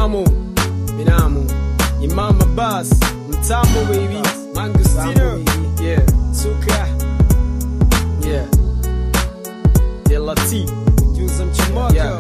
Imamu, Binamu, Imam Abbas, Mtambo baby, Mangustino, yeah, Suka, yeah, De Lati, Juza Mchimoko, yeah.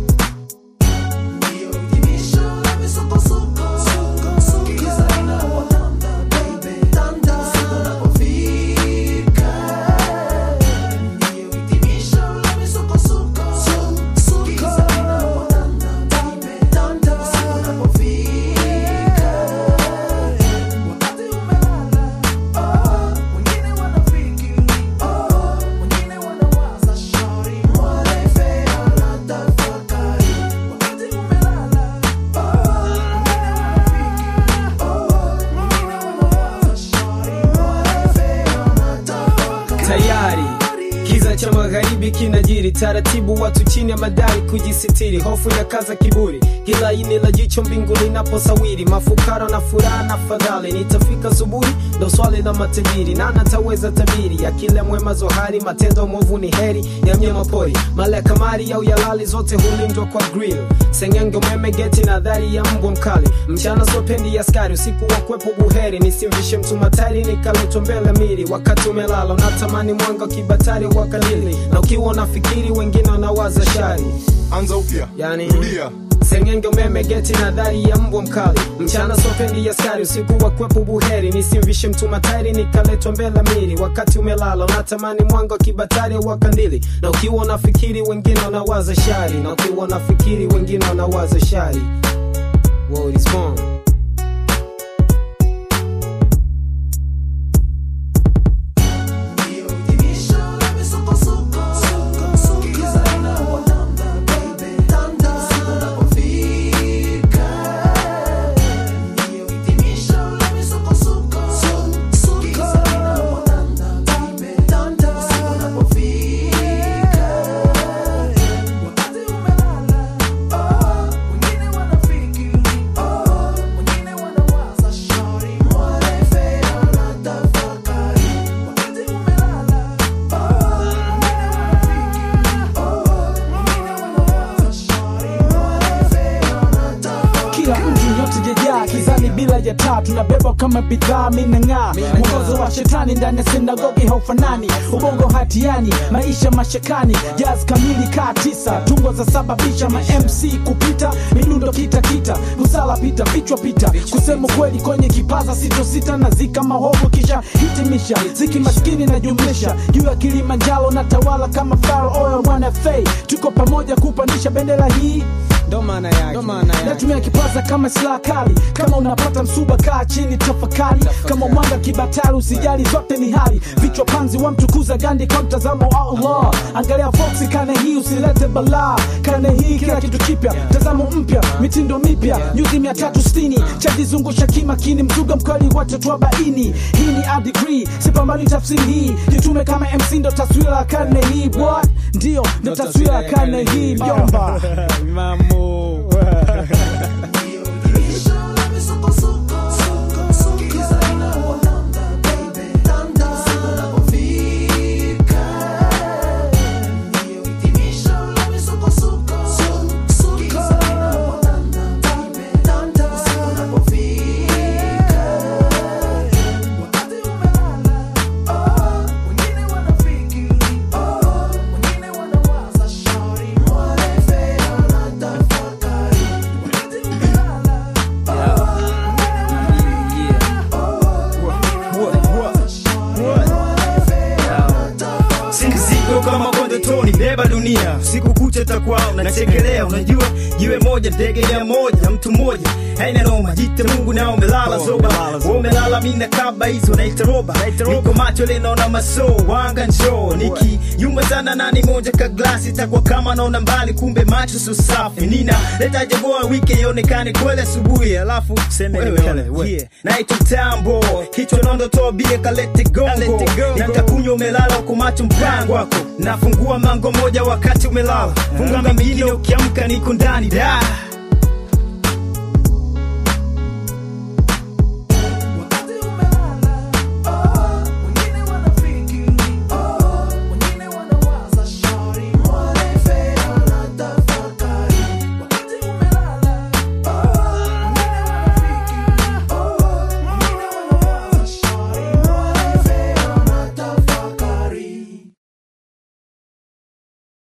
tayari kiza cha magharibi kinajiri taratibu watu chini ya madai kujisitiri hofu ya kaza kiburi kila ini la jicho mbingu linaposawiri mafukara na furaha na fadhali nitafika subuhi ndo swali la matajiri na nataweza tabiri ya kila mwema zohari matendo mwovu ni heri ya mnyama pori mala ya kamari au yalali zote hulindwa kwa grill sengenge umeme geti na dhari ya mbwa mkali mchana sopendi askari usiku wa kwepo buheri nisimvishe mtu matari nikaletwa mbele miri wakati umelala unatamani mwanga wa kibatari wa kalili na ukiwa unafikiri wengine wanawaza shari anza upya yani rudia sengenge umeme geti na dhari ya mbwa mkali mchana sopendi askari usiku wa kwepo buheri nisimvishe mtu matari nikaletwa mbele miri wakati umelala unatamani mwanga wa kibatari wa kandili na ukiwa unafikiri wengine wanawaza shari na ukiwa unafikiri wengine wanawaza shari World is born. kila mtu yote jejaa kizani bila ya taa tunabebwa kama bidhaa minang'aa mwongozo wa shetani ndani ya sinagogi haufanani ubongo hatiani maisha mashakani jaz kamili kaa tisa tungo za sababisha ma mc kupita midundo kita kita kusala pita vichwa pita kusema kweli kwenye kipaza sitosita na zika mahovu kisha hitimisha ziki maskini na jumlisha juu ya kilimanjaro na tawala kama faro oil mwana fei tuko pamoja kupandisha bendera hii ndo maana yake ndo maana yake natumia kipaza kama silaha kali kama unapata msuba kaa chini tafakari kama mwanga kibatari usijali zote ni hali vichwa panzi wa mtukuza gandi kwa mtazamo wa allah angalia foksi kane hii usilete balaa kane hii kila kitu kipya mtazamo mpya mitindo mipya nyuzi mia tatu sitini chajizungusha kimakini mzuga mkweli wote tuabaini hii ni a degree sipambani tafsiri hii jitume kama mc ndo taswira ya karne hii what ndio ndo taswira ya karne hii mjomba si mzigo kama kondotoni beba dunia siku kucha takwao nachekelea unajua jiwe moja ndege ya moja mtu mmoja haina noma jite mungu na umelala zoba umelala mina kaba hizo naita roba niko macho linaona maso wanga njoo niki yumba sana nani moja ka glasi takwa kama naona mbali kumbe macho so safi nina leta jagoa wike ionekane kweli asubuhi alafu seme wewe yeah. naitwa tambo kichwa nondo toa bia kalete gongo na nitakunywa umelala uko macho mpango wako nafungua mango moja wakati umelala funga mengine ukiamka niko ndani da